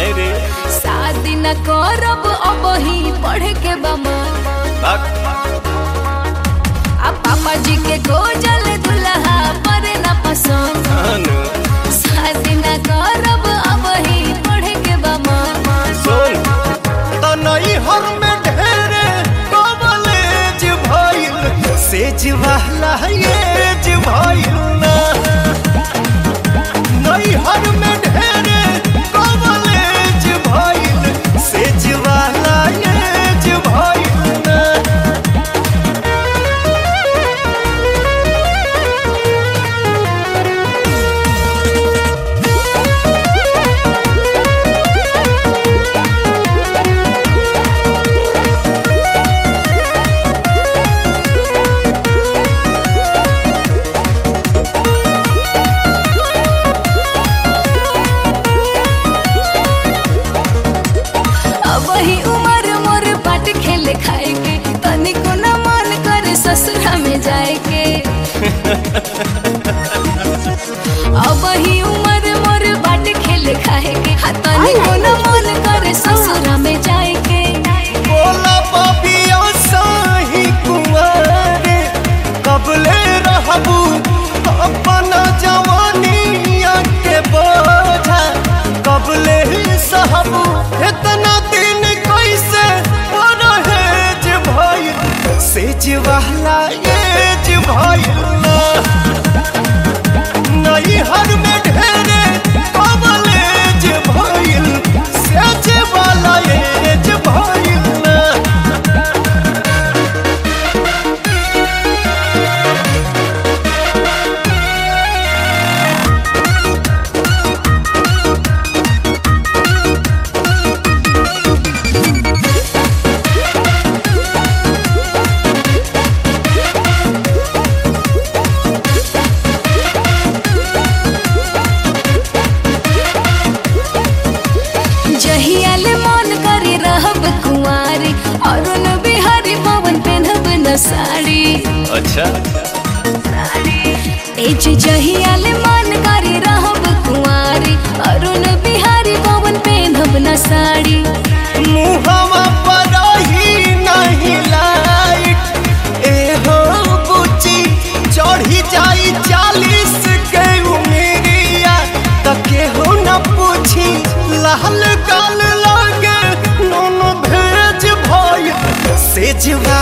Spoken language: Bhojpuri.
काहे रे शादी न करब अब ही पढ़े के बमन भाग आ पापा जी के गोजल दुल्हा पर न पसंद अनु शादी न करब अब ही पढ़े के बमन सुन तनई हर में ढेरे कॉलेज भइल सेज वाला एज भइल ना नई हर में ढेरे कॉलेज भइल सेज वाला एज भइल ना अब ही उम्र मोर बाट खेले खाए के तनिको न मन करे ससुरा में जाए के अब ही उम्र मोर बाट खेले खाए के हा तनिको न मन करे ससुरा में जाए के बोला पापिया साही कुंवारे कबले रहबू अपना जवानिया के बोझा कबले सहबू इतना दिन कैसे परहेज भइल सेज वाला एज भइल ना नई हर में ढेरे कबलेज भइल सेज वाला एज भइल ना जहियाल मन करे रहब कुंवारी अरुण बिहारी पवन पहनब न साड़ी अच्छा ए जे जहियाल मन करे रहब कुंवारी अरुण बिहारी पवन पहनब न साड़ी मुहवा पर ही नहीं लाइट एहो बुची चढ़ी जाई चालीस के उमेरिया त केहू न पूछी लाल गाल लागे नून भेज भइल सेज